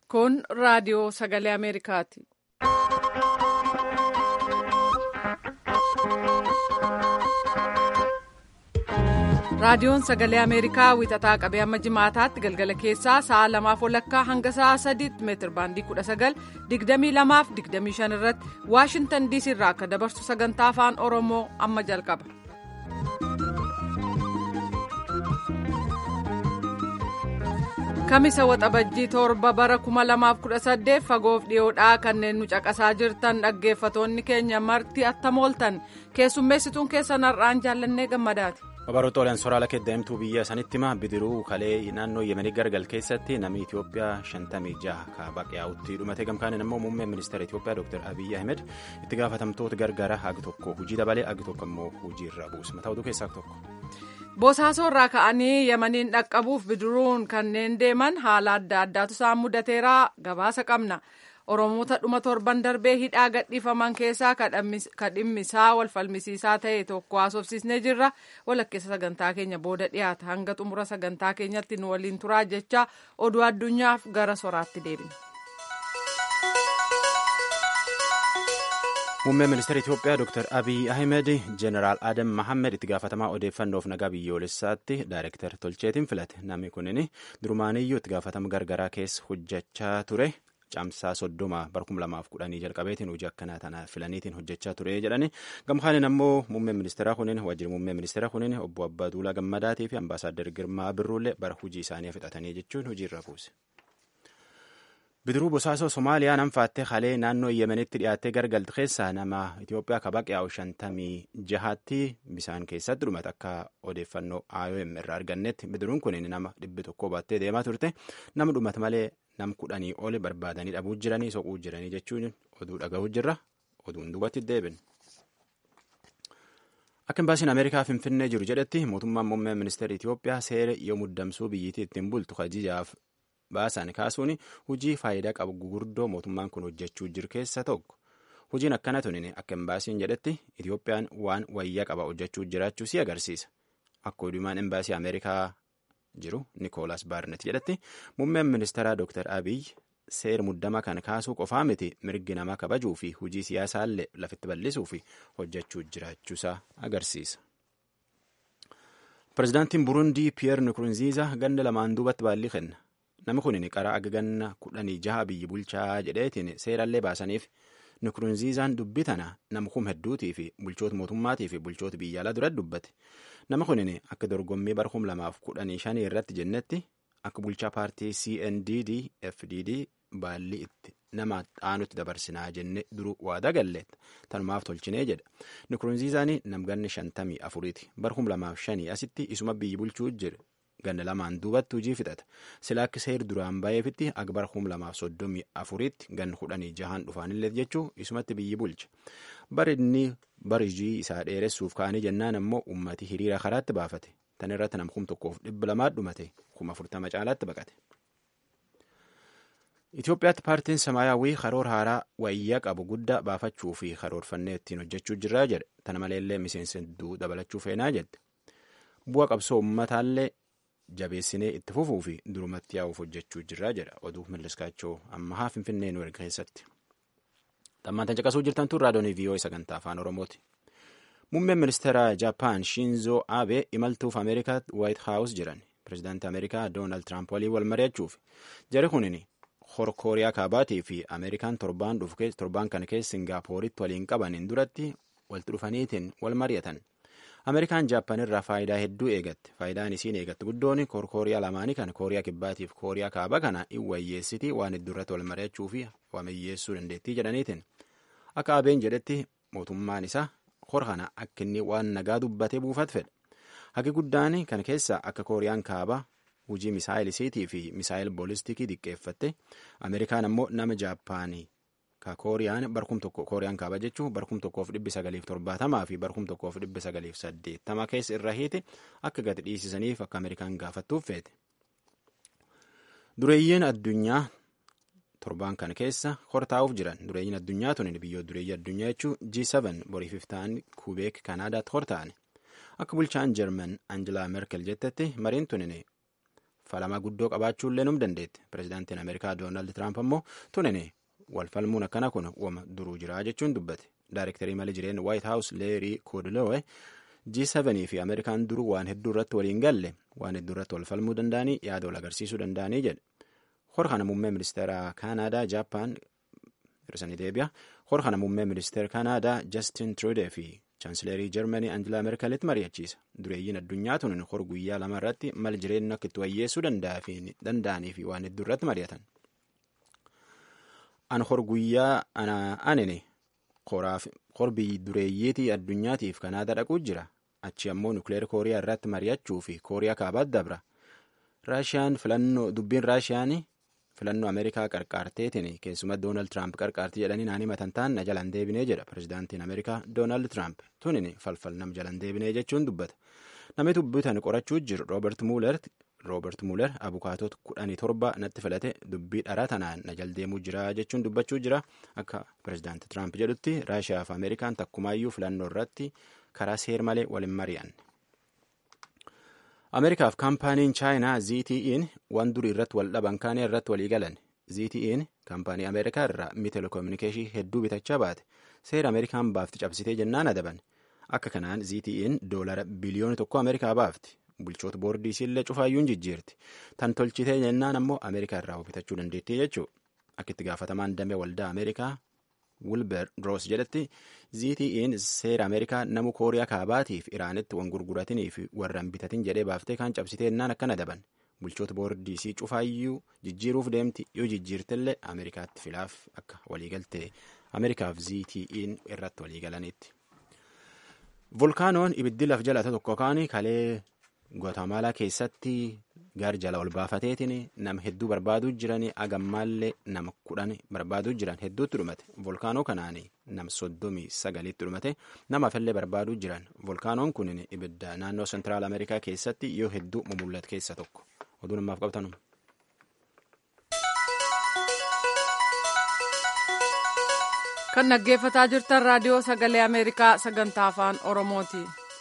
Kun raadiyoo sagalee Ameerikaati. Raadiyoon sagalee Ameerikaa wixataa qabee amma jimaataatti galgala keessaa sa'a lamaaf walakkaa hanga sa'a sadiitti meetir baandii kudha sagal digdamii lamaaf digdamii shan irratti Waashintan diisii irraa akka dabarsu sagantaa afaan Oromoo amma jalqaba. Kamisa waxabajjii torba bara kuma lamaaf kudha saddeet fagoof dhiyoodhaa kanneen nu caqasaa jirtan dhaggeeffatoonni keenya marti attamooltan keessummeessituun keessan har'aan jaallannee gammadaati. Babaroota Oliyaan Soraala Keddaa'imtuu biyya sanitti hima bidiruu kalee naannoo Yemenii gargal keessatti namni Itoophiyaa shantamii jaha kaabaqee yaa'utti dhumate gamkaaniin immoo muummeen ministeera Itoophiyaa Dr. Abiyyi Ahmed itti gaafatamtoota gargaara hagi tokko hojii dabalee hagi tokko immoo hojii irra buusa mataa oduu keessaa tokko. Bosaasoo irraa ka'anii Yemeniin dhaqqabuuf bidiruun kanneen deeman haala adda addaatu isaan mudateeraa gabaasa qabna. Oromoota dhuma torban darbee hidhaa gadhiifaman keessaa ka dhimmisaa wal falmisiisaa ta'e tokko haasofsiisnee jirra. Walakkeessa sagantaa keenya booda dhiyaata. Hanga xumura sagantaa keenyatti nu waliin turaa jecha oduu addunyaaf gara soraatti deebina. Muummeen ministeera Itoophiyaa Dr. Abiy Ahmed Jeneraal Adam Mahammed itti gaafatamaa odeeffannoof nagaa biyyoolessaatti daayireektar tolcheetiin filate. Namni kunin durumaaniyyuu itti gaafatama gargaraa keessa hojjechaa ture. Caamsaa soddoma bara kuma lamaaf kudhanii jalqabeetiin hojii akkanaa tana filaniitiin hojjechaa ture jedhani gamkaanin ammoo muummeen ministeeraa kunin wajjin muummeen ministeeraa kunin obbo Abbaa Duulaa Gammadaatii fi ambaasaaddar Girmaa Birruullee bara hojii isaanii fixatanii jechuun hojiirra buuse. Bidiruu bosaasoo Somaaliyaa nanfaattee kalee naannoo Yemenitti dhiyaattee gargaltu keessaa nama Itoophiyaa kabaq yaa'u shantamii jahaatti bisaan keessatti dhumate akka odeeffannoo IOM irraa argannetti bidiruun kun nama dhibbi tokko baattee deemaa turte nama dhumate malee nam kudhanii oli barbaadanii dhabuu jiranii soquu jiranii jechuun oduu dhaga'uu jirra oduun duubatti deebin. Akka imbaasiin Ameerikaa Finfinnee jiru jedhetti mootummaan muummee ministeera Itoophiyaa seera yoo muddamsuu biyyittii ittiin bultu kajijaaf baasan kaasuun hojii faayidaa qabu gurguddoo mootummaan kun hojjechuu jiru keessa tokko. Hojiin akkana tunin akka imbaasiin jedhetti Itoophiyaan waan wayyaa qaba hojjechuu jiraachuu si agarsiisa. Akka odumaan imbaasii Ameerikaa jiru Nikoolaas Baarnet jedhetti muummeen ministeeraa Dr. Abiy seera muddama kan kaasuu qofaa miti mirgi namaa kabajuu fi hojii siyaasaallee lafitti bal'isuu fi hojjechuu jiraachuusaa agarsiisa. Pireezidaantiin Burundii Piyeer Nkurunziiza ganda lamaan duubatti baallii kenna. Namni kun qara aga ganna kudhanii jaha biyyi bulchaa jedheetiin seerallee baasaniif Nkurunziizaan dubbii tana nama kum hedduutii fi bulchoota mootummaatii fi bulchoota biyya alaa dura dubbate. Nama kun akka dorgommii bara kum lamaaf kudhanii shanii irratti jennetti akka bulchaa paartii CNDD FDD baallii itti nama dhaanutti dabarsinaa jenne duruu waadaa galleetta. Tanumaaf tolchinee jedha. Nkurunziizaan namganni shantamii afuriiti. Bara kum lamaaf shanii asitti isuma biyyi bulchuu jira. ganna lamaan duubatti hojii fixata sila akka seer duraan baay'eefitti akbar kum lamaaf soddomii afuriitti ganna kudhanii jahaan dhufaanillee jechuu isumatti biyyi bulcha bari inni bari hojii isaa dheeressuuf ka'anii jennaan ammoo ummati hiriira karaatti baafate tan irratti nam kum tokkoof dhibba lamaa dhumate kuma afurtama caalaatti baqate. Itoophiyaatti paartiin samaayyaawwii karoora haaraa wayyaa qabu guddaa baafachuu fi karoorfannee ittiin hojjechuu jirraa jedhe tana maleellee miseensa hedduu dabalachuu feenaa jedhe bu'a qabsoo ummataallee jabeessinee itti fufuu fi durumatti yaa'uuf hojjechuu jirraa jedha oduu milliskaachoo ammahaa finfinnee nu erga keessatti. Xammaatan caqasuu jirtan tun raadiyoonii viiyoo sagantaa afaan oromooti. Muummeen ministeera Jaapaan Shinzo Abe imaltuuf Ameerikaatti Waayit Haawus jiran pireezidaantii Ameerikaa Doonaald Tiraamp waliin wal mari'achuuf jari kunin hor kooriyaa kaabaatii fi Ameerikaan torbaan dhufu torbaan kana keessa Singaappooritti waliin qabaniin duratti walitti dhufaniitiin wal mari'atan. Ameerikaan Jaappaan irraa faayidaa hedduu eegatte. Faayidaan isiin eegatte guddoon kooriyaa lamaanii kan kooriyaa kibbaatiif kooriyaa kaaba kana hin wayyeessitii waan hedduurratti wal mari'achuu fi wamiyyeessuu dandeettii jedhaniitiin. Akka abeen jedhetti mootummaan isaa hor kana akka inni waan nagaa dubbatee buufat fedha. Hagi guddaan kan keessa akka kooriyaan kaaba hujii misaayilisiitii fi misaayil boolistiikii diqqeeffatte Ameerikaan ammoo nama Jaappaanii ka kooriyaan barkum tokko kooriyaan kaaba jechuun barkum tokkoof dhibbi sagaliif torbaatamaa fi barkum tokkoof dhibbi sagaliif saddeettama keessa irra hiite akka gadi dhiisisaniif akka Ameerikaan gaafattuuf feete. Dureeyyiin addunyaa torbaan kana keessa hortaa'uuf jiran dureeyyiin addunyaa tun biyyoota dureeyyii addunyaa jechuun G7 boriif ta'an kubeek Kanaadaatti hortaa'an akka bulchaan Jarman Angelaa Merkel jettetti mariin tun falamaa guddoo qabaachuullee num dandeetti pirezidaantiin ameerikaa doonaald tiraamp ammoo tunini wal falmuun akkana kun wama duruu jira jechuun dubbate daayirektarii mali jireen waayit haawus leerii koodilowe G7 fi Ameerikaan duruu waan hedduu irratti waliin galle waan hedduu irratti wal falmuu danda'anii yaada wal agarsiisuu danda'anii jedhe. Hor kana muummee ministeera Kaanaadaa Jaappaan hir'isanii deebi'a. Hor kana muummee ministeera Kaanaadaa Justin Trudeau fi chaansileerii Jarmanii Angela Merkelitti mari'achiisa. Dureeyyiin addunyaa tun hor guyyaa lama irratti mal jireenya akka itti wayyeessuu danda'anii fi waan hedduu irratti mari'atan. An hor guyyaa anene qorbii dureeyyiitii addunyaatiif Kanaadaa dhaquu jira. achi ammoo nukleer kooriyaa irratti mari'achuu fi kooriyaa kaabaatti dabra raashiyaan filannoo dubbiin raashiyaan filannoo ameerikaa qarqaarteetiin keessumaa doonaald tiraamp qarqaartii jedhanii naanii matantaan na jalan deebinee jedha pirezidaantiin ameerikaa doonaald tiraamp tunin falfal nam jalan deebinee jechuun dubbata namni dubbitan qorachuu jiru roobert muuler roobert muuler abukaatota kudhanii torba natti filate dubbii dhara tanaan na jal deemuu jira jechuun dubbachuu jira akka pirezidaanti tiraamp jedhutti raashiyaa fi ameerikaan takkumaayyuu filannoo irratti karaa seer malee waliin mari'an. Ameerikaaf kaampaaniin chaayinaa ZTE'n waan durii irratti wal dhaban kaanii irratti walii galan. ZTE'n kaampaanii Ameerikaa irraa mi telekominikeeshii hedduu bitachaa baate seera Ameerikaan baafti cabsitee jennaan adaban. Akka kanaan ZTE'n doolara biliyoona tokko Ameerikaa baafti. Bulchoota boordii isiillee cufaayyuun jijjiirti. Tan tolchitee jennaan ammoo Ameerikaa irraa bitachuu dandeettii jechuudha. Akka itti gaafatamaan damee waldaa Ameerikaa wilber roos jedhetti ZTE'n seera ameerikaa namu kooriyaa kaabaatiif iraanitti wan gurguratanii fi warraan bitatin jedhee baaftee kan cabsitee ennaan akkana daban bulchoota boordiisii cufaayyuu jijjiiruuf deemti yoo jijjiirtillee ameerikaatti filaaf akka waliigaltee ameerikaaf ZTE'n irratti waliigalanitti. volkaanoon ibiddi laf jalata tokko kaanii kalee Guatemala keessatti gaar jala ol baafateetiin nama hedduu barbaaduu jiran agammaallee nama kudhan barbaaduu jiran hedduutti dhumate volkaanoo kanaan nama soddomii sagaliitti dhumate nama afillee barbaaduu jiran volkaanoon kun ibidda naannoo sentiraal ameerikaa keessatti yoo hedduu mumullate keessa tokko oduu namaaf qabtanu. kan dhaggeeffataa jirtan raadiyoo sagalee ameerikaa sagantaa afaan oromooti.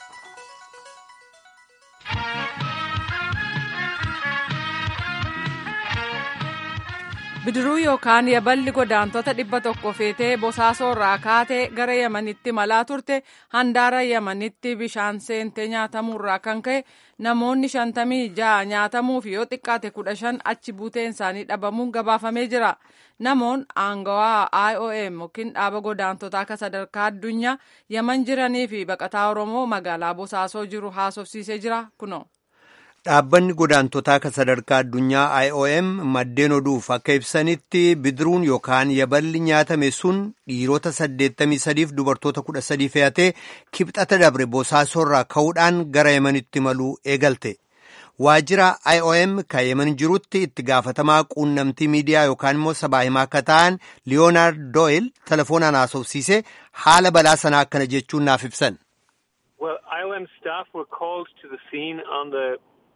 bidiruu yookaan yaballi godaantota dhibba tokko feetee bosaasoo irraa kaatee gara yamanitti malaa turte handaara yamanitti bishaan seentee nyaatamuurraa kan ka'e namoonni shantamii ja'a nyaatamuuf yoo xiqqaate kudha shan achi buuteen isaanii dhabamuun gabaafamee jira namoon aangawaa iom yookiin dhaaba godaantotaa akka sadarkaa addunyaa yaman jiranii fi baqataa oromoo magaalaa bosaasoo jiru haasofsiisee jira kuno. Dhaabbanni godaantotaa kan sadarkaa addunyaa IOM maddeen oduuf akka ibsanitti bidiruun yookaan yaballi nyaatame sun dhiirota 83 fi dubartoota 13 fe'atee kibxata dabre bosaasorraa ka'uudhaan gara yemanitti maluu eegalte. Waajjira IOM kan yeman jirutti itti gaafatamaa quunnamtii miidiyaa yookaan immoo sabaa himaa akka ta'an Leonard Doyle telefoonaan haasofsiise haala balaa sanaa akkana jechuun naaf ibsan. Well, IOM staff were called to the scene on the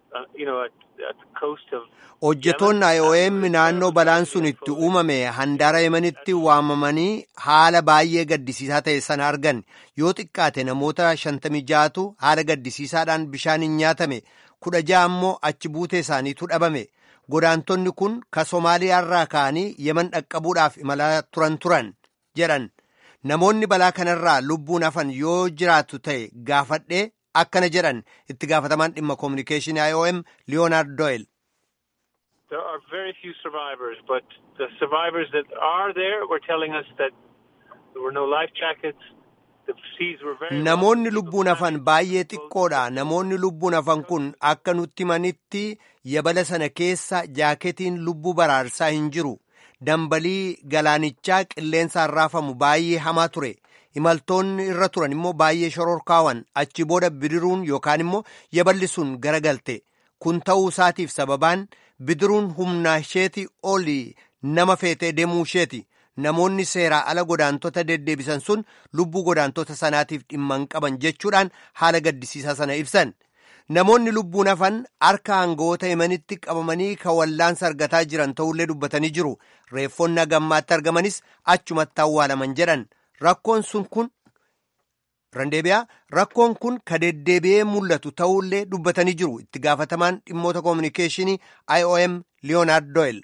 hojjetoonni IOM naannoo balaan sun itti uumame handaara yemanitti waamamanii haala baay'ee gaddisiisaa ta'e sana argan yoo xiqqaate namoota shantamii ja'atu haala gaddisiisaadhaan bishaaniin nyaatame kudha ja'a ammoo achi buutee isaaniitu dhabame godaantonni kun ka somaaliyaarraa ka'anii yeman dhaqqabuudhaaf imalaa turan turan jedhan namoonni balaa kanarraa lubbuun hafan yoo jiraatu ta'e gaafadhee akkana jedhan itti gaafatamaan dhimma koominikeeshinii IOM Leonard Doyle. There are very few survivors, but the survivors that are there were telling us that there were no life jackets. Namoonni lubbuun hafan baay'ee xiqqoodha. Namoonni lubbuun hafan kun akka nutti manitti yabala sana keessa jaaketiin lubbuu baraarsaa hin jiru. Dambalii galaanichaa qilleensaan raafamu baay'ee hamaa ture. imaltoonni irra turan immoo baay'ee shororkaawan achi booda bidiruun yookaan immoo yaballi sun garagalte kun ta'uu isaatiif sababaan bidiruun humna isheeti oli nama feetee deemuu isheeti namoonni seeraa ala godaantota deddeebisan sun lubbuu godaantota sanaatiif dhimma hin qaban jechuudhaan haala gaddisiisaa sana ibsan namoonni lubbuun hafan harka aangawoota yemanitti qabamanii kan wallaansa argataa jiran ta'ullee dubbatanii jiru reeffonni hagammaatti argamanis achumatti awwaalaman jedhan. Rakkoon sun kun randeebiyaa rakkoon kun ka deddeebi'ee mul'atu ta'ullee dubbatanii jiru itti gaafatamaan dhimmoota koominikeeshinii iom leonard doyle.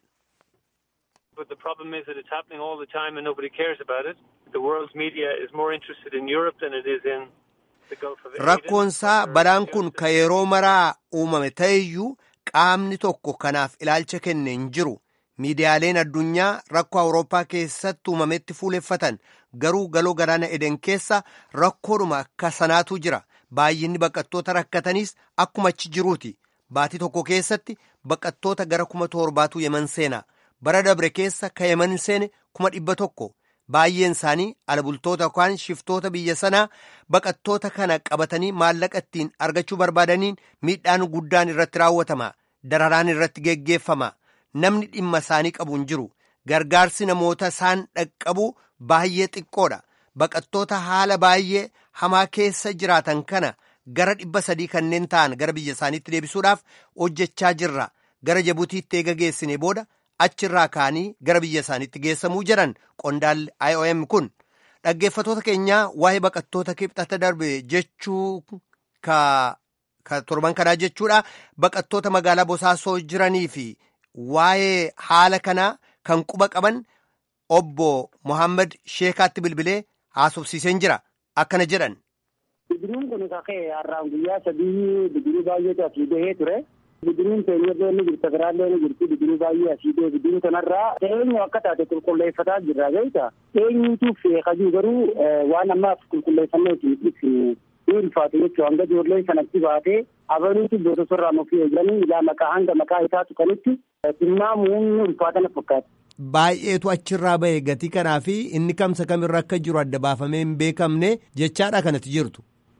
But the problem is that it's happening all the time and nobody cares about it. The world's media is more interested in Europe than it is in the Gulf of Aden. Rakkoonsaa badaan kun ka yeroo maraa uumame ta'eyyuu qaamni tokko kanaaf ilaalcha kenne hin jiru. Miidiyaaleen addunyaa rakkoo Awurooppaa keessatti uumametti fuuleffatan garuu galoo galaana eden keessa rakkoodhuma akka sanaatu jira. Baay'inni baqattoota rakkatanis akkuma achi jiruuti. Baatii tokko keessatti baqattoota gara kuma torbaatu yeman seena. Bara dabre keessa ka yeman seene kuma dhibba tokko. Baay'een isaanii alabultoota yookaan shiftoota biyya sanaa baqattoota kana qabatanii maallaqa ittiin argachuu barbaadaniin miidhaan guddaan irratti raawwatama. Dararaan irratti geggeeffama. Namni dhimma isaanii qabu hin jiru. Gargaarsi namoota isaan dhaqqabu baay'ee xiqqoodha. Baqattoota haala baay'ee hamaa keessa jiraatan kana gara dhibba sadii kanneen ta'an gara biyya isaaniitti deebisuudhaaf hojjechaa jirra. Gara Jibutiitti eega geessine booda achirraa ka'anii gara biyya isaaniitti geessamuu jedhan qondaalli IOM kun. Dhaggeeffatoota keenyaa waa'ee baqattoota kibxata darbe jechuu ka torban kanaa jechuudha. Baqattoota magaalaa Bosaasoo jiranii fi waa'ee haala kanaa kan quba qaban obbo Mohaammed Sheekaatti bilbilee haasofsiiseen jira. Akkana jedhan. Bidiruun kun kakee har'aan guyyaa sadii bidiruu baay'eetu asii bahee ture. Bidiruun teenyerree ni jirti, biraallee ni jirti, bidiruu baay'ee asii bahe bidiruu kanarraa eenyu akka taate qulqulleeffataa jirra beekta. Eenyuutu feekajuu garuu waan ammaaf qulqulleeffannee isin ibsinu ni ulfaate jechuudha. Hanga ijoollee sanatti baatee abaluutu bootosorraa nuuf eeganii ilaa maqaa hanga maqaa isaa tuqanitti tilmaamuun ni ulfaatana fakkaata. Baay'eetu achirraa bahe gatii kanaa fi inni kamsa kamirra akka jiru adda baafamee hin beekamne jechaadha kanatti jirtu.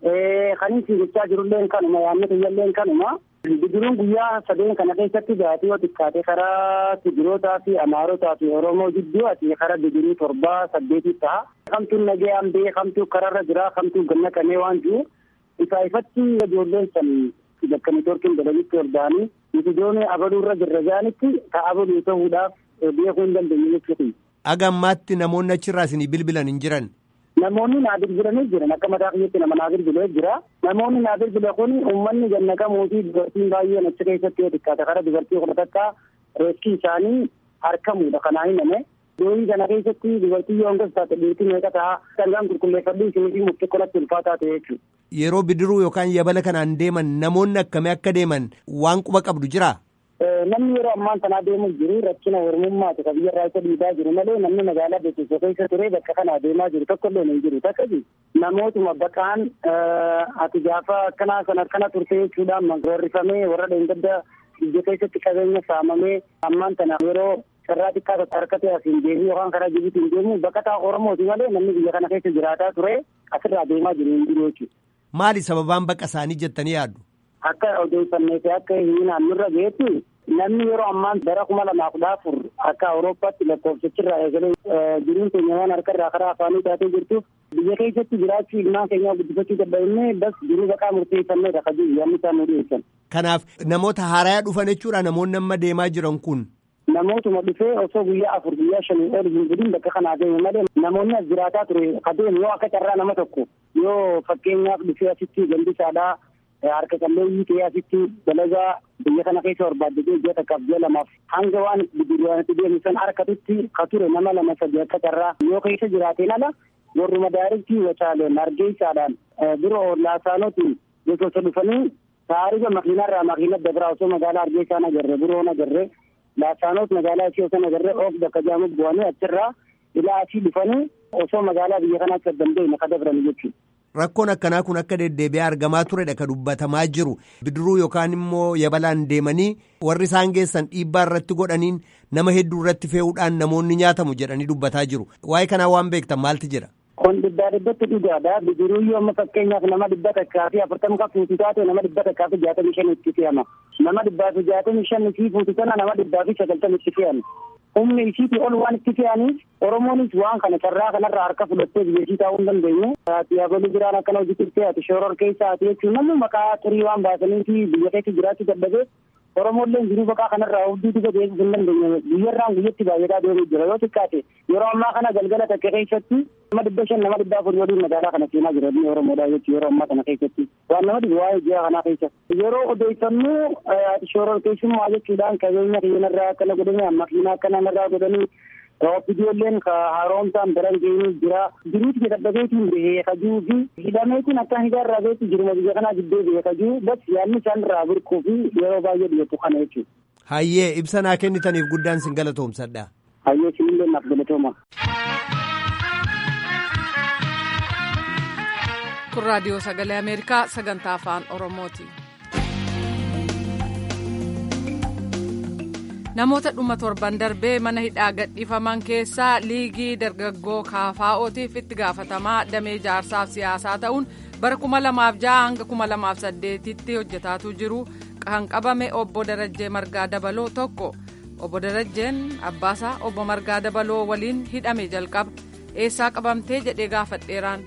Kan isin jechaa jirulleen kanuma yaadni kiyyalleen kanuma. Bidiruun guyyaa sadeen kana keessatti baatee yoo xiqqaate karaa Tigirootaa fi Amaarotaa fi Oromoo jidduu ati karaa bidiruu torbaa saddeetii ta'a. Kamtuun nagayaan bee kamtuu karaarra jira kamtuu ganna kanee waan jiru isaa ifatti ijoolleen san bakka niitoorkiin dalalitti hordaanii mitidoon abaluurra jirra jaanitti ka abaluu ta'uudhaaf beekuu hin dandeenye jechuudha. Aga ammaatti namoonni achirraa isinii bilbilan hin jiran. Namoonni naa bilbilanii jiran akka mataa kiyyaatti nama naa bilbilee jira. Namoonni naa bilbile kun uummanni gannaqamuu fi dubartiin baay'een achi keessatti yoo xiqqaate karaa dubartii kudha takka reeskii isaanii harkamuudha kanaa himame. Dooyii kana keessatti dubartii yoo hangas taate dhiirtii meeqa ta'a sangaan qulqulleeffadhu isinii fi murtii qolatti ulfaataa ta'e jechuudha. Yeroo bidiruu yookaan yabala kanaan deeman namoonni akkamii akka deeman waan quba qabdu jiraa? namni yeroo ammaan tanaa deemu jiru rakkina ormummaati ka biyya irraa isa dhiibaa jiru malee namni magaalaa beeksisa keessa ture bakka kanaa deemaa jiru tokko illee hin jiru takkasi namootuma baqaan ati gaafa akkanaa sana akkana turte jechuudhaan warrifamee warra dheengadda biyya keessatti qabeenya saamamee ammaan tana yeroo carraa xiqqaa harkate asiin deemu yookaan karaa jibuutiin deemu baqataa oromooti malee namni biyya kana keessa jiraataa ture asirraa deemaa jiru hin jiru jechuudha. Maali sababaan baqa isaanii jettanii yaaddu? Akka odeeffannee fi akka hiinaan nurra geetti namni yeroo ammaan bara kuma lamaa kudha afur akka awurooppaatti lakkoofsichirraa eegalee jiruun keenya waan harkarraa karaa afaanii taatee jirtuuf biyya keessatti jiraachuu ilmaan keenyaa guddifachuu dadhabnee bas jiruu baqaa murteeffanneedha ka jiru yaadni isaan nu dhiyeessan. Kanaaf namoota haaraa dhufan jechuudha namoonni amma deemaa jiran kun. Namootuma dhufee osoo guyyaa afur guyyaa shanii ol hin jedhin bakka kanaa deeme malee namoonni as jiraataa ture adeemu yoo akka carraa nama tokko yoo fakkeenyaaf dhufee asitti gandisaadhaa harka qalleeyyii ta'ee asitti dalagaa biyya kana keessa barbaaddatee ji'a takkaaf ji'a lamaaf hanga waan bidiruwaanitti deemu san harkatutti ka ture nama lama sadi akka carraa yoo keessa jiraateen ala warruma daariktii wacaaleen argeessaadhaan bira laasaanotiin gosoota dhufanii taarifa makiinarraa makiina dabraa osoo magaalaa argeessaan agarre biroon agarre laasaanoot magaalaa ishee osoo agarre of bakka jaamuuf bu'anii achirraa ilaa asii dhufanii osoo magaalaa biyya kanaa akka dandeenye ka dabran jechuudha. Rakkoon akkanaa kun akka deddeebi'ee argamaa turedha ka dubbatamaa jiru bidiruu yookaan immoo yabalaan deemanii warri isaan geessan dhiibbaa irratti godhaniin nama hedduu irratti fe'uudhaan namoonni nyaatamu jedhanii dubbataa jiru waa'ee kanaa waan beektan maalti jira. Kun dhibbaa dhibbatti dhugaadha bidiruu yoo amma fakkeenyaaf nama dhibba takkaa fi afurtama kan fuutu taate nama dhibba takkaa fi jaatamii shan itti fe'ama nama dhibbaa fi jaatamii shan fi fuutu tana nama dhibbaa fi sagaltama itti fe'ama. humni isiitii ol waan itti fe'aniif oromoonis waan kana carraa kanarraa harka fudhattee biyya isii taa'uu hin dandeenye ati abaluu biraan akkana hojii turtee ati shooror keessa ati jechuun namni maqaa xurii waan baasanii fi biyya keessa jiraachuu dadhabee Oromolleen jiruu baqaa kanarraa hubduu duba deebisuu hin dandeenye guyyarraan guyyatti baay'ataa deemuu jira yoo xiqqaate yeroo ammaa kana galgala takka keessatti nama dhibba shan nama dhibba afur waliin magaalaa kana seenaa jira inni Oromoodha jechuudha yeroo ammaa kana keessatti waan nama dhibu waa'ee ji'a kanaa keessa yeroo odeeffannoo shoror keessummaa jechuudhaan qabeenya keenyarraa akkana godhanii makiinaa akkana narraa godhanii Ijoolleen haaromsaan biran geenyu jira. Jiruuti dadhabeetiin beekajuu fi hidhameetiin akka hidaarraa beeku jiruma biyya kanaa gidduu beekajuu bas yaadni isaan irraa birquu fi yeroo baay'ee dhiyeessu kana jechuudha. Hayyee ibsa naa kennitaniif guddaan sin galatoomsadha. Hayyee sinillee naaf galatooma. Kun raadiyoo sagalee Ameerikaa sagantaa afaan Oromooti. namoota dhuma torban darbee mana hidhaa gadhiifaman keessaa liigii dargaggoo kaafaa'ootiif itti gaafatamaa damee jaarsaaf siyaasaa ta'uun bara 2006 hanga 2008tti hojjetaatu jiru kan qabame obbo Darajjee Margaa Dabaloo tokko obbo Darajjeen abbaasaa obbo Margaa Dabaloo waliin hidhame jalqaba eessaa qabamtee jedhee gaafadheeraan.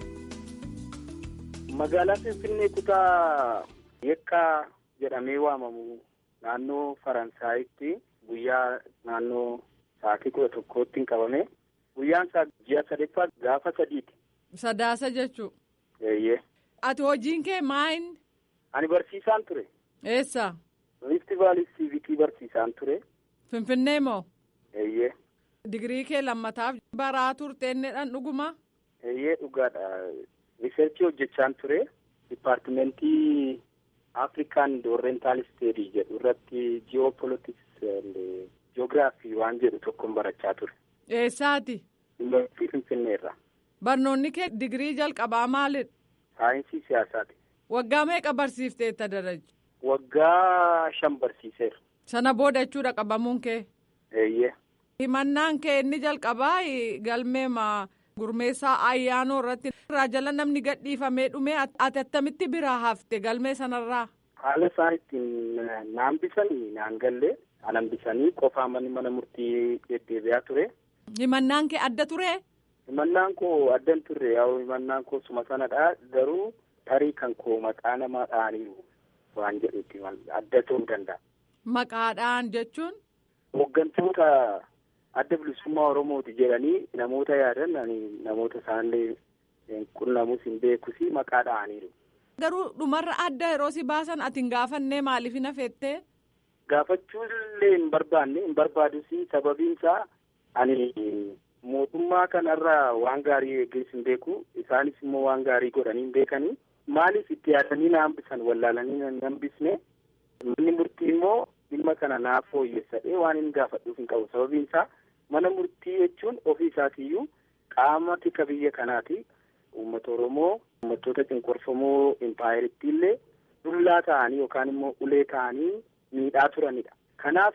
Magaalaa Finfinnee kutaa Yekkaa jedhamee waamamu. Naannoo Faransaayitti guyyaa naannoo sa'aatii kudha tokkootti qabame guyyaan isaa ji'a sadaffaa gaafa sadiiti. Sadaasa jechuun. Eeyyee. Ati hojiin kee maayin? Ani barsiisaan ture. Eessa? Riifti vaalii siivikii barsiisaan ture. Finfinnee moo? Eeyyee. Digirii kee lammataaf baraa turteennedhaan dhuguma? Eeyyee dhugaadha. Riisarchii hojjechaan ture. Dipaartimentii. Afrikaan Oriental Study jedhu irratti Geopolitics Geographii waan jedhu tokkoon barachaa ture. Eessaati? Yuunivarsiitii Finfinneerra. Barnoonni kee digirii jalqabaa maalidha? Saayinsii siyaasaati. Waggaa meeqa barsiifteetta darajje? Waggaa shan barsiiseera. Sana booda jechuudha qabamuun kee? Eeyyee. Himannaan kee inni jalqabaa galmeema gurmeessaa ayyaanoo irratti irraa jala namni gadhiifamee dhumee ati attamitti biraa hafte galmee sanarraa. Haala isaan ittiin naan bisanii naan gallee anan bisanii qofaa manni mana murtii deddeebi'aa ture. Himannaan kee adda ture? Himannaan koo addan turre yaa himannaan koo suma sanadha garuu tarii kan koo maqaa namaa dhahaniiru waan jedhutti adda ta'uu danda'a. Maqaadhaan jechuun? Hooggantoota adda bilisummaa Oromooti jedhanii namoota yaadan namoota isaanillee qunnamus hin beekus maqaa dhahaniiru. Garuu dhumarra adda yeroo si baasan ati hin gaafannee maaliif hin hafettee? Gaafachuu illee hin barbaanne hin barbaadus sababiin isaa ani mootummaa kanarraa waan gaarii eeggees hin beeku isaanis immoo waan gaarii godhanii hin beekanii maaliif itti yaadanii na hambisan wallaalanii na hambisne manni murtii immoo dhimma kana naaf fooyyessadhee waan hin gaafadhuuf hin qabu sababiin isaa mana murtii jechuun ofii isaatiiyyuu qaama tika biyya kanaati uummata oromoo uummattoota cunqurfamoo impaayiritti illee dullaa ta'anii yookaan immoo ulee ta'anii miidhaa turanidha kanaaf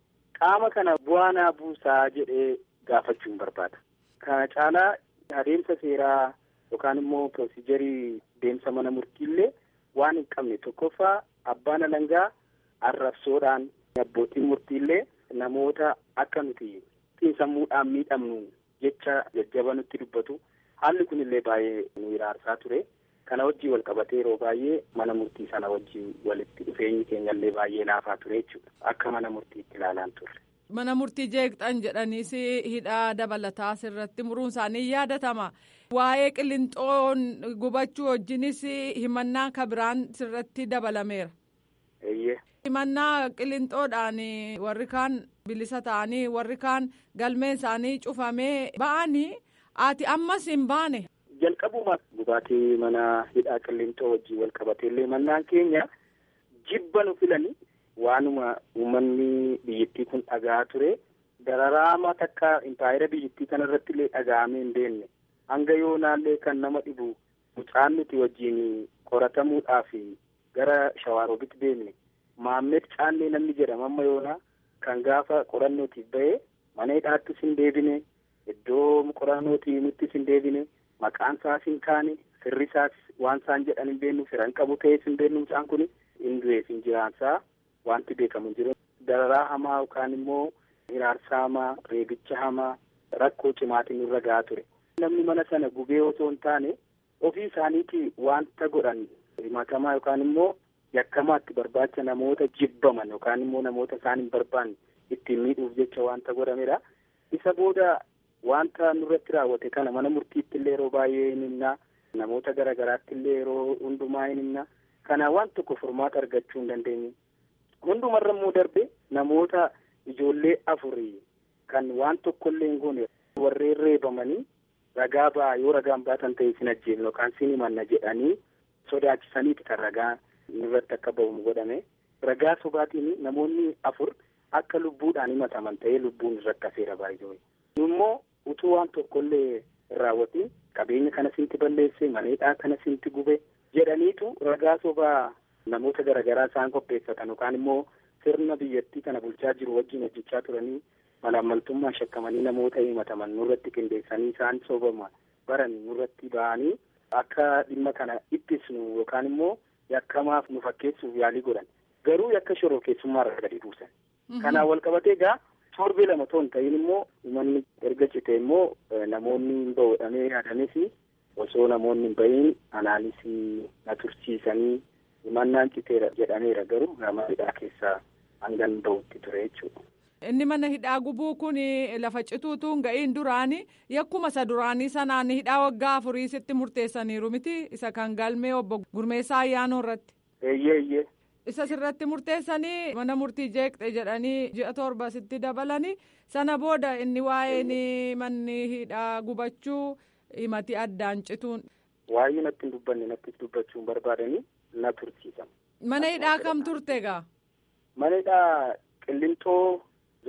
qaama kana bu'aa naa buusaa jedhee gaafachuun barbaada kana caalaa adeemsa seeraa yookaan immoo pirosiijarii deemsa mana murtiillee waan hin qabne tokkoffaa abbaan alangaa arrabsoodhaan abbootiin murtiillee namoota akka nuti xiinsammuudhaan miidhamnu jecha jajjaba nutti dubbatu haalli kun illee baay'ee nu iraarsaa ture kana wajjii wal qabatee yeroo baay'ee mana murtii sana wajjii walitti dhufeenyi keenyallee baay'ee laafaa ture jechuudha akka mana murtiitti ilaalaan turre. Mana murtii jeeqxan jedhaniis hidhaa dabalataa sirratti muruun isaanii yaadatama. Waa'ee qilinxoon gubachuu wajjinis himannaa kabiraan sirratti dabalameera. Eeyyee. Himannaa qilinxoodhaan warri kaan bilisa ta'anii warri kaan galmeen isaanii cufamee ba'anii ati ammas hin baane. Jalqabuma gubaatii mana hidhaa qilinxoo wajjin wal qabateellee mannaan keenya jibba nu filanii waanuma uummanni biyyattii kun dhagaa ture dararaama takka impaayera biyyattii kana irratti illee dhaga'amee hin beekne hanga yoonaallee kan nama dhibu mucaan nuti wajjin qoratamuudhaaf gara shawaaroobitti deemne maammed caannee namni jedhama amma yoonaa kan gaafa qorannootiif ba'e mana hidhaattis hin deebine iddoo qorannootii nuttis hin deebine maqaan isaas hin kaane firri isaas waan isaan jedhan hin beeknu firan qabu ta'ees hin beeknu mucaan kun hin du'ees hin jiraansaa wanti beekamu jiru dararaa hamaa yookaan immoo hiraarsaa hamaa reebicha hamaa rakkoo cimaatiin irra gahaa ture namni mana sana gubee osoo hin taane ofii isaaniiti wanta godhan himatamaa yookaan immoo yakkamaatti barbaacha namoota jibbaman yookaan immoo namoota isaan hin barbaanne ittiin miidhuuf jecha wanta godhamedha. Isa booda wanta nurratti raawwate kana mana murtiitti illee yeroo baay'ee hin himna namoota garaagaraatti illee yeroo hundumaa hin himna kana waan tokko furmaata argachuu hin dandeenye. Hundumarra immoo darbe namoota ijoollee afurii kan waan tokkollee hin goone warreen reebamanii ragaa ba'aa yoo ragaan baatan ta'e sin ajjeefna yookaan sin himanna jedhanii sodaachisaniiti kan ragaa irratti akka ba'umu godhame ragaa sobaatiin namoonni afur akka lubbuudhaan himataman ta'ee lubbuun irratti hafeera baay'ee immoo utuu waan tokkollee raawwatiin qabeenya kana sinti balleesse maneedhaa kana sinti gube jedhaniitu ragaa sobaa namoota garaagaraa isaan qopheeffatan yookaan immoo sirna biyyattii kana bulchaa jiru wajjin hojjechaa turanii malaammaltummaan shakkamanii namoota himataman nurratti qindeessanii isaan sobama baran nurratti ba'anii akka dhimma kana ittisnu yookaan immoo yakkamaaf nu fakkeessuuf yaalii godhan garuu yakka shoroo keessummaa irra gadi buusan. Kanaan wal qabatee egaa torbee lama ta'uu hin ta'in immoo manni erga cite immoo namoonni hin ba'uudhamee yaadanis osoo namoonni hin ba'iin anaanis na tursiisanii himannaan citeera jedhameera garuu gama hidhaa keessaa hangan ba'utti ture jechuudha. Inni mana hidhaa gubuu kun lafa cituutu hin ga'iin duraanii yakkuma isa duraanii sanaan hidhaa waggaa afurii sitti murteessaniiru miti isa kan galmee obbo Gurmeessaa Ayyaanoo irratti. Eeyyee eeyyee. Isa sirratti murteessanii mana murtii jeeqxe jedhanii ji'a torba sitti dabalanii sana booda inni waa'een manni hidhaa gubachuu himati addaan cituun. Waa'ee natti hin dubbanne natti dubbachuu hin barbaadanii na tursiisan. Mana hidhaa kam turte gaa? Mana hidhaa qillintoo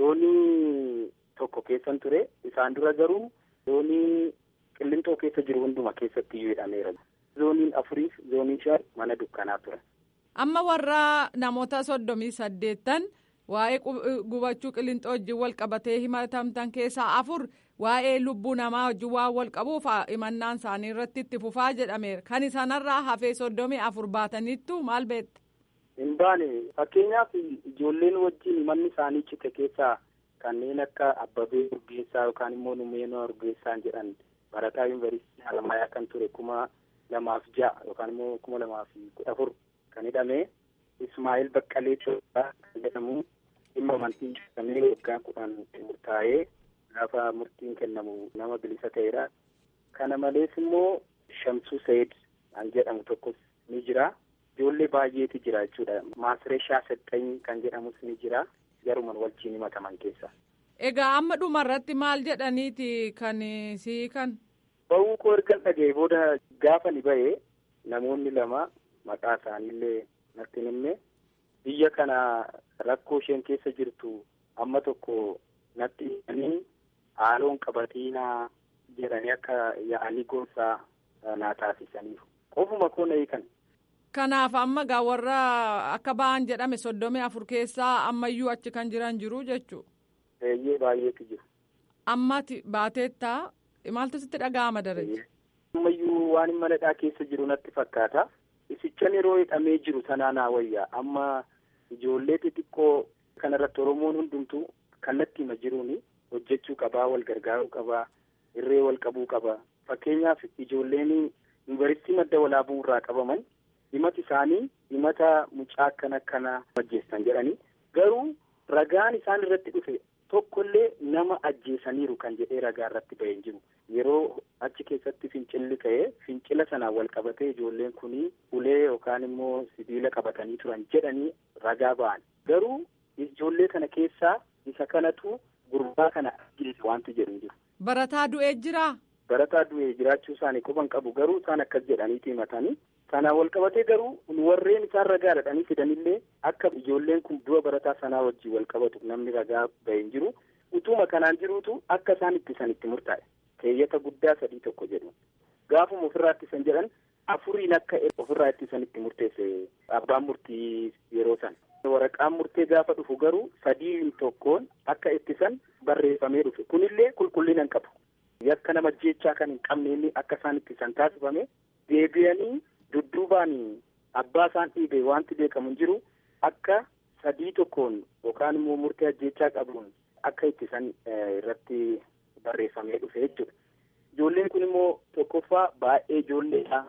zoonii tokko keessan ture isaan dura garuu zoonii qillintoo keessa jiru hunduma keessatti iyyuu hidhameera. Zooniin afuriif zooniin shan mana dukkanaa ture. Amma warra namoota soddomii saddeettan waa'ee gubachuu qillintoo wajjin wal qabatee himatamtan keessaa afur waa'ee lubbuu namaa wajjin waan wal qabuuf himannaan isaanii irratti itti fufaa jedhameera. Kan isaanirraa hafee soddomii afur baataniittu maal beekte? Hin baane fakkeenyaaf ijoolleen wajjin manni isaanii cite keessaa kanneen akka Abbabee Urgeessaa yookaan immoo Numeenoo Urgeessaan jedhan barataa yuunivarsiitii Haramaayaa kan ture kuma lamaaf ja'a yookaan immoo kuma lamaaf kudha afur kan hidhame Ismaa'eel Baqqalee kan jedhamu dhimma amantii jedhamee waggaa kudhan murtaa'ee gaafa murtiin kennamu nama bilisa ta'edha. Kana malees immoo Shamsuu Sayid kan jedhamu tokkos ni jira. Ijoollee baay'eetu jira jechuudha. Maasireeshaa Sexxany kan jedhamus ni jira. Garuman wajjin himataman keessa. Egaa amma dhuma irratti maal jedhaniiti kan sii kan? Ba'uu koo erga dhaga'e booda gaafa ni ba'e namoonni lama maqaa isaaniillee natti himne biyya kana rakkoo isheen keessa jirtu amma tokko natti himanii haaloon qabatiinaa jedhanii akka yaa'anii gorsaa naa taasisaniif. Qofuma koo na hiikan. Kanaaf amma gaa warra akka ba'an jedhame soddomii afur keessaa ammayyuu achi kan jiran jiru jechuudha. Eeyyee baay'eetu jiru. Ammati baateettaa maaltu sitti dhaga'ama daraja? Ammayyuu waan mana hidhaa keessa jiru natti fakkaata. Isichan yeroo hidhamee jiru sanaa naa wayyaa amma ijoollee xixiqqoo kanarratti Oromoon hundumtuu kallattii hima jiruuni hojjechuu qabaa wal gargaaruu qabaa irree wal qabuu qabaa fakkeenyaaf ijoolleen yuunivarsiitii madda walaabuu irraa qabaman himati isaanii himata mucaa akkana akkanaa ajjeessan jedhanii garuu ragaan isaan irratti dhufe tokkollee nama ajjeesaniiru kan jedhee ragaa irratti bahee hin jiru yeroo achi keessatti fincilli ka'ee fincila sanaan wal qabatee ijoolleen kunii ulee yookaan immoo sibiila qabatanii turan jedhanii ragaa ba'an garuu ijoollee kana keessaa isa kanatu gurbaa kana ajjeese wanti jedhu hin jiru. Barataa du'ee jiraa? Barataa du'ee jiraachuu isaanii quban qabu garuu isaan akkas jedhaniiti himatanii Sanaan wal qabatee garuu warreen isaan ragaa dhadhanii fidanillee akka ijoolleen kun du'a barataa sanaa wajjin wal qabatu namni ragaa bahee hin jiru. Utuma kanaan jiruutu akka isaan ittisan itti murtaa'e. Keeyyata guddaa sadii tokko jedhu. Gaafuma ofirraa ittisan jedhan afuriin akka ofirraa ittisan itti murteesse abbaan murtii yeroo san. Waraqaan murtee gaafa dhufu garuu sadiin tokkoon akka ittisan barreeffamee dhufe. Kunillee qulqullina hin qabu. Yakka nama jechaa kan hin qabne inni akka isaan ittisan taasifame deebi'anii dudduubaan abbaa isaan dhiibe wanti beekamu hin jiru akka sadii tokkoon yookaan immoo murtee ajjechaa qabuun akka ittisan irratti barreeffamee dhufe jechuudha. Ijoolleen kun immoo tokkoffaa baay'ee ijoolleedha.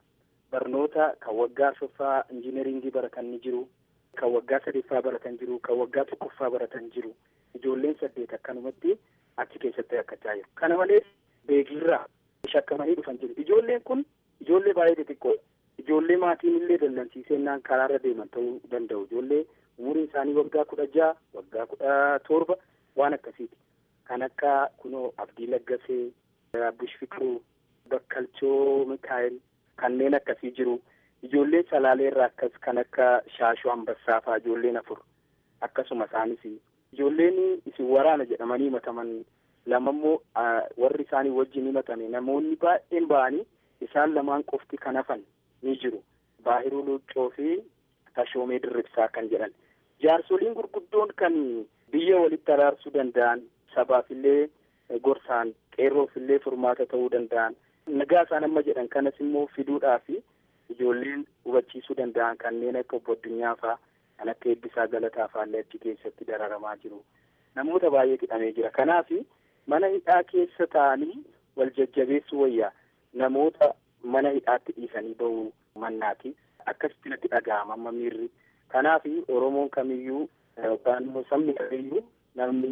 barnoota kan waggaa arfaffaa injineringii baratan ni jiru kan waggaa sadaffaa baratan jiru kan waggaa tokkoffaa baratan jiru ijoolleen saddeet akkanumatti achi keessatti rakkachaa jiru kana malees beekirraa shakkamanii dhufan jiru ijoolleen kun ijoollee baay'ee xixiqqoo ijoollee maatiin illee dallansiisennaan karaarra deeman ta'uu danda'u ijoollee umuriin isaanii waggaa kudha jaha waggaa kudha torba waan akkasiiti kan akka kunoo abdii laggasee abbush fiqiruu bakkalchoo mikaa'el kanneen akkasii jiru ijoollee salaaleerraa akkas kan akka shaashuu ambassaa fa'aa ijoolleen afur akkasuma isaanis ijoolleen isin waraana jedhamanii himataman lama immoo warri isaanii wajjin himatame namoonni baay'een ba'anii isaan lamaan qofti kan hafan ni jiru baahiruu luuccoo fi tashoomee dirribsaa kan jedhan jaarsoliin gurguddoon kan biyya walitti araarsuu danda'an sabaafillee gorsaan qeerroofillee furmaata ta'uu danda'an nagaa isaan amma jedhan kanas immoo fiduudhaaf ijoolleen hubachiisuu danda'an kanneen akka obbo Addunyaa fa'aa kan akka eebbisaa galataa fa'aallee achi keessatti dararamaa jiru namoota baay'ee hidhamee jira kanaaf mana hidhaa keessa taa'anii wal jajjabeessuu wayyaa namoota mana hidhaatti dhiisanii bahuu mannaati akkasitti natti dhaga'ama amma miirri kanaaf oromoon kamiyyuu yookaan immoo sabni kamiyyuu namni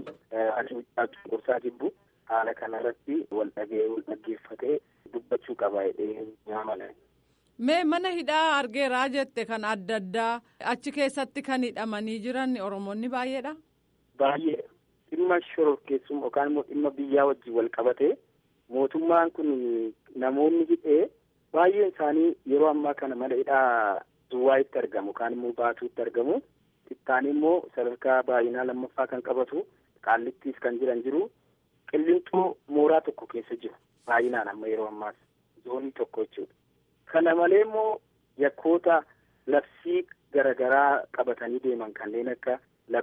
cunqursaa jibbu haala kanarratti wal dhagee wal dhaggeeffatee dubbachuu qaba jedhee yaamala. Mee mana hidhaa argeeraa jette kan adda addaa achi keessatti kan hidhamanii jiran oromoonni baay'eedha. Baay'ee dhimma shororkeessummaa yookaan immoo dhimma biyyaa wajjin wal qabatee mootummaan kun namoonni hidhee baay'een isaanii yeroo ammaa kana mana hidhaa duwwaa'itti argamu yookaan immoo baatuutti argamu. Ittaanii immoo sadarkaa baay'inaa lammaffaa kan qabatu qaallittiis kan jiran jiru qilleenxoo mooraa tokko keessa jiru baay'inaan amma yeroo ammaas zoonii tokko jechuudha. Kana malee immoo yakkoota labsii garaagaraa qabatanii deeman kanneen akka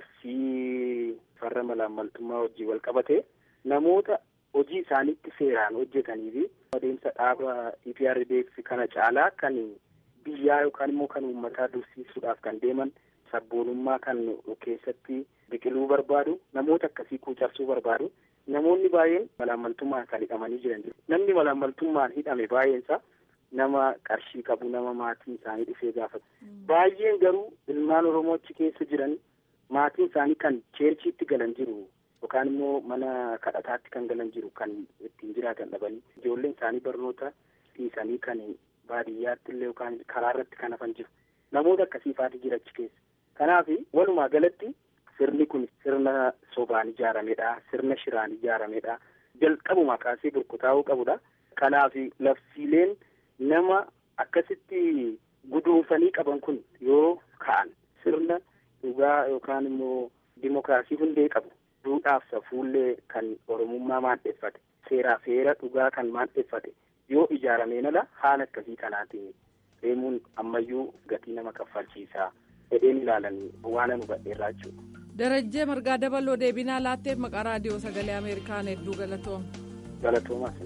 labsii farra malaammaltummaa wajjin wal qabate namoota hojii isaaniitti seeraan hojjetanii fi adeemsa dhaaba EPRDF kana caalaa kan biyyaa yookaan immoo kan uummataa dursiisuudhaaf kan deeman sabboonummaa kan keessatti biqiluu barbaadu namoota akkasii kuucarsuu barbaadu namoonni baay'een malaammaltummaan kan hidhamanii jiran namni malaammaltummaan hidhame baay'eensa nama qarshii qabu nama maatiin isaanii dhufee gaafatu baay'een garuu ilmaan oromoo achi keessa jiran maatiin isaanii kan cheerchiitti galan jiru yookaan immoo mana kadhataatti kan galan jiru kan ittiin jiraatan dhabanii ijoolleen isaanii barnoota dhiisanii kan baadiyyaatti illee yookaan karaa irratti kan hafan jiru namoota akkasii faati jira achi keessa kanaaf walumaa galatti sirni kun sirna sobaan ijaaramedha sirna shiraan ijaaramedha jalqabuma kaasee burkutaa'uu qabudha kanaaf labsiileen nama akkasitti guduunfanii qaban kun yoo ka'an sirna dhugaa yookaan immoo dimokiraasii hundee qabu duudhaaf safuullee kan oromummaa maadheeffate seeraa seera dhugaa kan maadheeffate yoo ijaarameen ala haala akkasii kanaatiin deemuun ammayyuu gatii nama kaffalchiisaa jedheen ilaalan waan nu badheerraa jechuudha. Darajjee Margaa Dabaloo deebinaa laatteef maqaa raadiyoo sagalee Ameerikaan hedduu galatooma. Galatoomaa.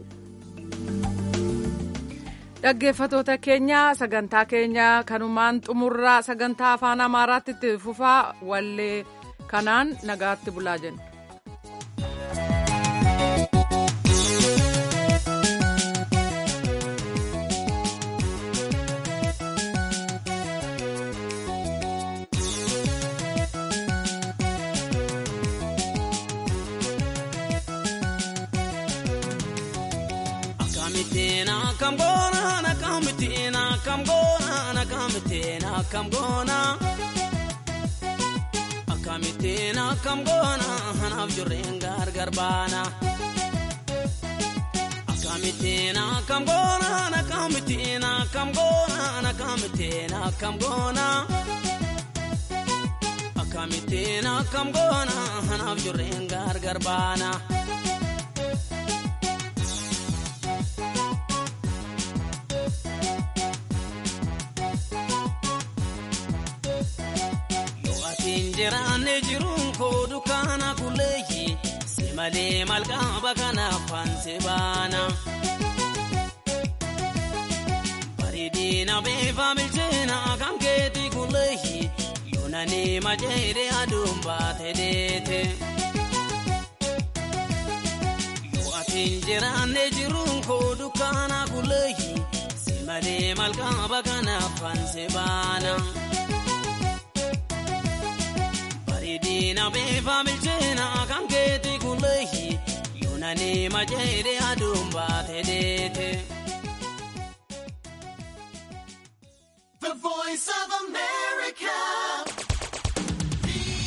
Dhaggeeffatoota keenya sagantaa keenya kanumaan xumurraa sagantaa afaan Amaaraatti itti fufaa wallee kanaan nagaatti bulaa jenna. Akkamittiin akkam goona anaaf jirreen gargar baana. Akkamittiin akkam goona akkamittiin akkam goona akkamittiin akkam goona. Akkamittiin akkam goona anaaf jirreen gargar baana. Jiraanne jiruun koo dukkaana kulleeyyi si malee malkaaba kanaaf fansi baana. Bareedina beefa bilcheena kan keeti kulleeyyi yoonanii majeede aduun baate deete. Yoo atiin jiraanne jiruun koo dukkaana kulleeyyi si malee malkaaba kanaaf fanse baana. Bareedina beefa bilcheena kan keeti kulleehi yoonani majeede aduun baate deete. The voice of America.